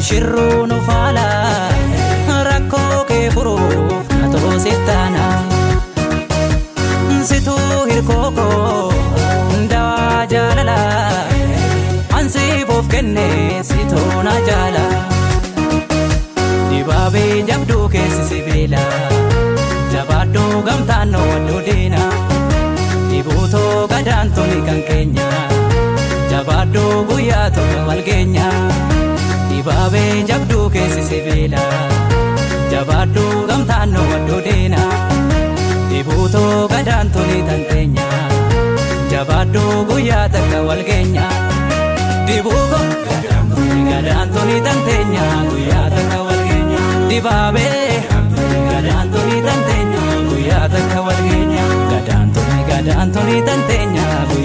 shirruu nu faala rakkoo kee furuuf na toosittaana situu hirkookoo dawaa jaalala ansiif of kenne situu na jaala dibaabee jabduu keessi sibiila jabaadhuu gamtaan nu wadduu diina dibuutoo gadaantuni kan keenya jabaadhuu guyyaa tokko walgeenya dibaabee jabduu keessi sibiila jabaadhuu gamtaan nu wadduu diina dibuutoo gadaantuni kan keenya jabaadhuu guyyaa takka walgeenya dibuuko gadaantuni kan keenya guyyaa takka walgeenya dibaabee gadaantuni kan keenya guyyaa takka walgeenya gadaantuni gadaantuni kan keenya